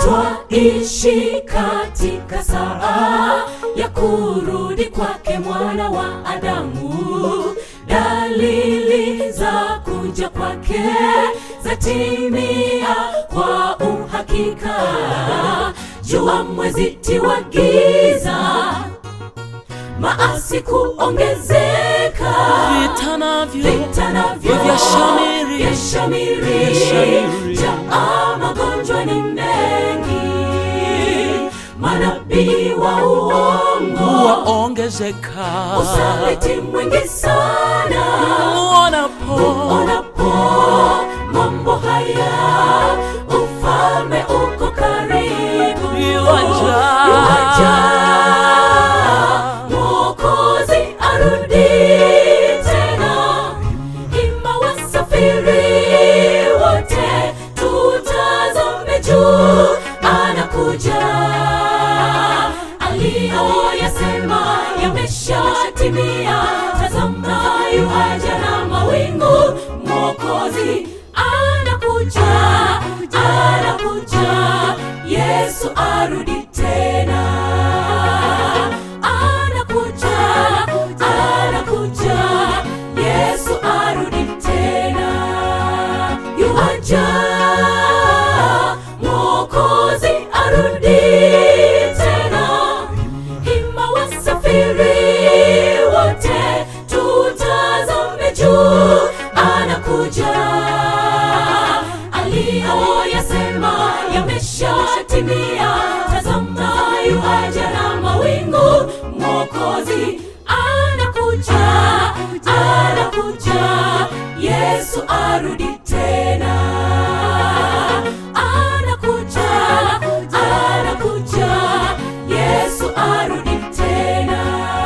twaishi katika saa ya kurudi kwake mwana wa Adamu. Dalili za kuja kwake zatimia kwa uhakika. Jua mwezi tiwa giza, maasi kuongezeka, vita navyo vita navyo vyashamiri. vyashamiri, Vyashamiri. jaa magonjwa ni mengi, manabii wa uongo, waongezeka usaliti mwingi sana. uonapo Unapo mambo haya, ufalme uko karibu, Yuaja. Yuaja. Mwokozi arudi tena, ima wasafiri wote, tutazame juu, anakuja. Aliyoyasema yameshatimia, tazama yuaja na mawingu, Mwokozi anakuja, anakuja, Yesu arudi tena anakuja, anakuja, Yesu arudi tena. Yuaja, Mwokozi arudi tena. Hima wasafiri wote, tutazame juu, anakuja. Aliyoyasema yameshatimia, tazama yuaja na mawingu, Mwokozi anakuja, anakuja, Yesu arudi tena. Anakuja, anakuja, Yesu arudi tena.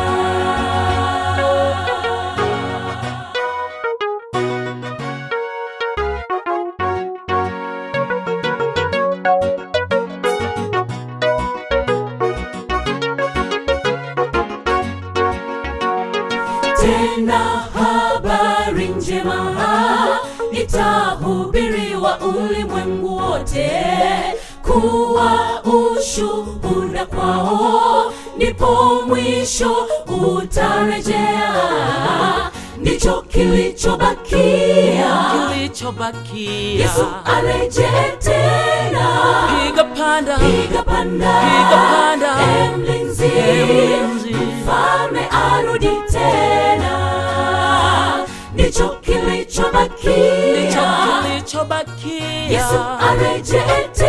tena habari njema itahubiriwa ulimwengu wote kuwa ushuhuda kwao, ndipo mwisho utarejea. Ndicho kilichobakia, kilichobakia Yesu arejee tena. piga panda Piga panda, Piga panda. e mlinzi, mlinzi. mfalme arudi tena. Ndicho ndicho kilichobakia, kilichobakia Yesu arejee